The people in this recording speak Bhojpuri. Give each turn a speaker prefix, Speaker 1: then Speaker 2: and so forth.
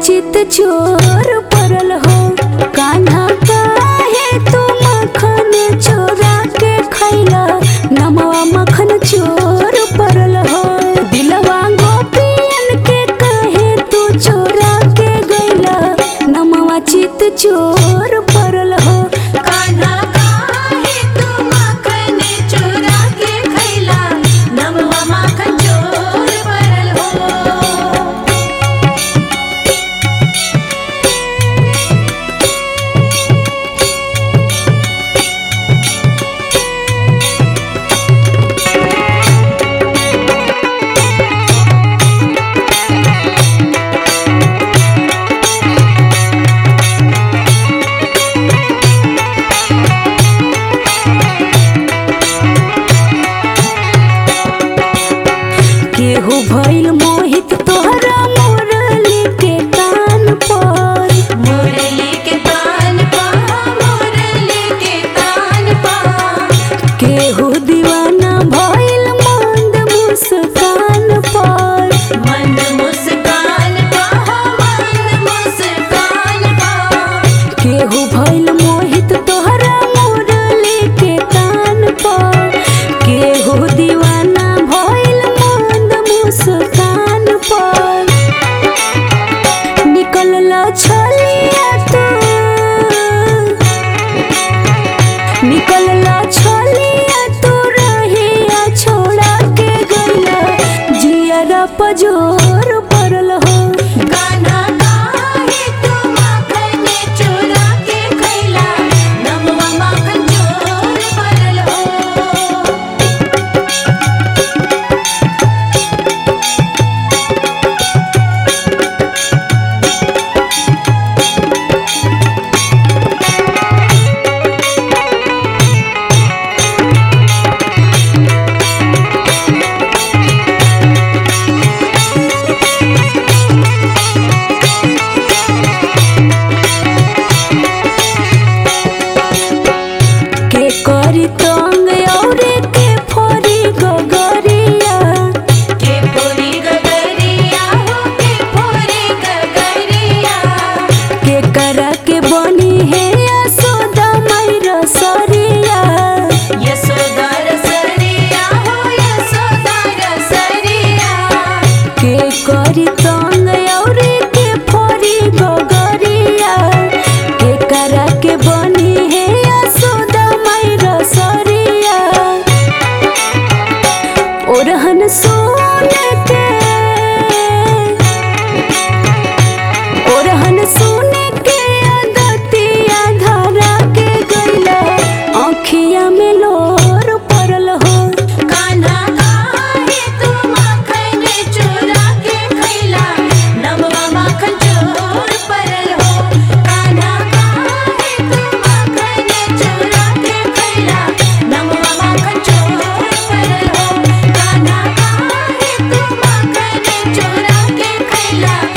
Speaker 1: चित चोर परल हो कान्हा काहे तू मखन चोरा के खैला नमवा मखन चोर परल हो दिलवा गोपियन के काहे तू चोरा के गैला नमवा चित चोर परल हो
Speaker 2: कान्हा काहे तू माखन चोरा के खैला नमवा माखन चोर परल हो
Speaker 1: केहू भइल मोहित तोहरा मुरली के कान पर
Speaker 2: मुरली के तान पा मुरली के तान पा
Speaker 1: केहू दीवाना भइल मंद मुस्कान पर
Speaker 2: मंद मुस्कान पा मंद मुस्कान पा
Speaker 1: केहू भइल मोहित तोहरा मुरली के कान पर केहू दीवाना भइल मंद मुस्कान पर निकलला छलिया तू निकलला छलिया तू रहिया छोड़ा के गइला जियरा पजोर परल हो
Speaker 2: कान्हा काहे तू माखन चोरा के खैला नमवा माखन चोर परल हो
Speaker 1: के करी तंग औरे के फोरी गगरिया
Speaker 2: के पूरी गगरिया हो के पूरी गगरिया
Speaker 1: के करा के बनी है यशोदा मैरा सरिया
Speaker 2: यशोदा रसरिया हो यशोदा रसरिया
Speaker 1: के करी तंग औरे के फोरी गगरिया के करा के बनी है यशोदा मैरा सरिया ओरहन सोन के ओरहन सोन के अदतिया धरा के गइला आँखिया में लोर परल हो
Speaker 2: कान्हा काहे तू माखन चोरा के खैला नमवा माखन चोर परल हो कान्हा काहे तू माखन चोरा के खैला नमवा माखन चोर परल हो कान्हा काहे तू माखन चोरा के खैला